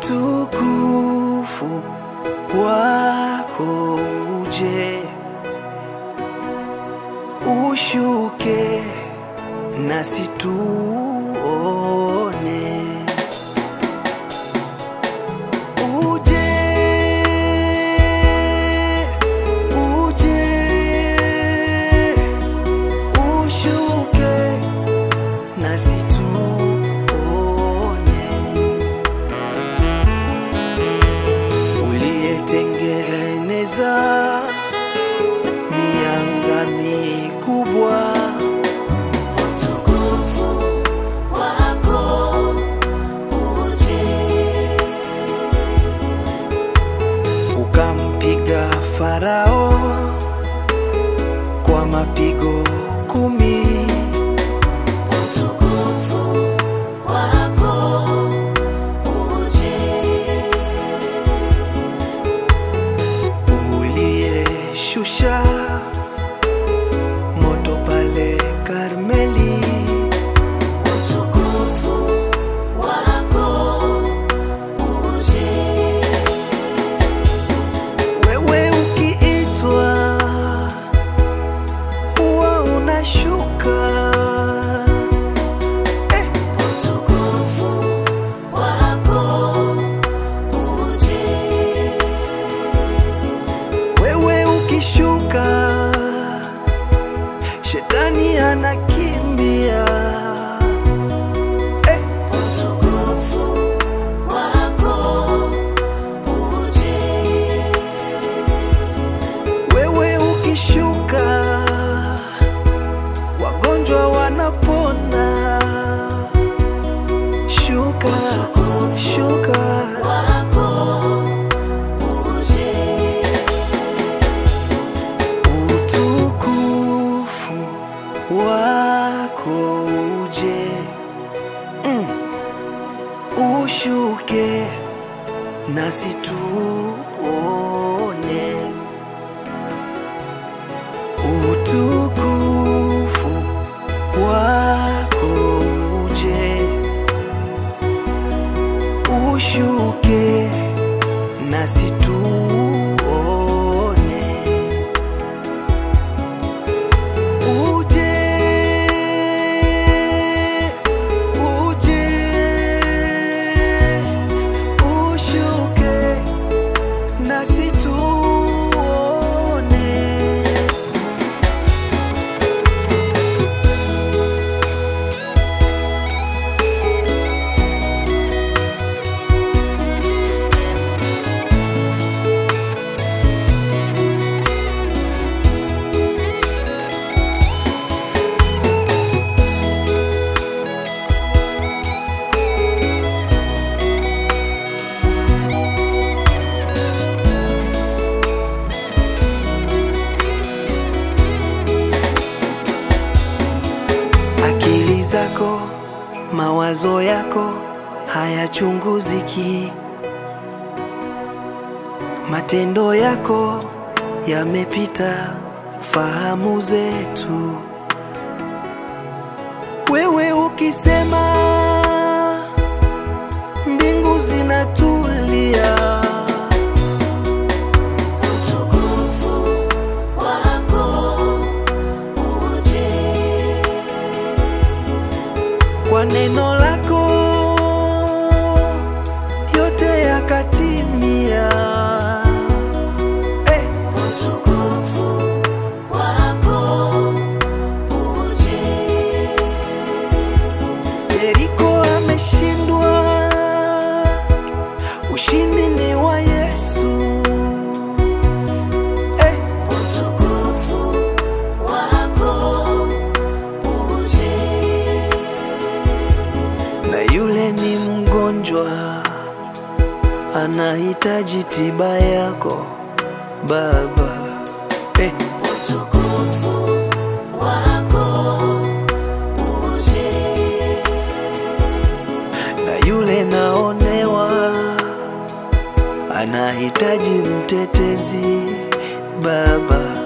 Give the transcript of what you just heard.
utukufu wako uje, ushuke nasi tuone, uje, uje, ushuke nasi tuone, uliyetengeneza mianga mikubwa Utukufu wako uje, ukampiga Farao kwa mapigo kumi, utukufu wako uje, uliyeshusha moto pale Karmeli, utukufu wako uje, wewe ukiitwa huwa unashuka eh, utukufu wako uje, wewe ukishuka shetani anakimbia eh, utukufu wako uje. wewe ukishuka wagonjwa wanapona shuka shuka wako uje, utukufu wako uje mm. ushuke nasi tuone utukufu wako uje ushuke nasi tuone uje uje ushuke nasi tuone akili zako mawazo yako hayachunguziki matendo yako yamepita fahamu zetu wewe ukisema mbingu zinatulia utukufu wako uje, kwa neno lako yote yakatimia eh, utukufu wako uje, Yeriko ameshindwa, ushindi ni wa Yesu eh, utukufu wako uje, na yule ni mgonjwa anahitaji tiba yako Baba eh, utukufu wako uje, na yule naonewa anahitaji mtetezi Baba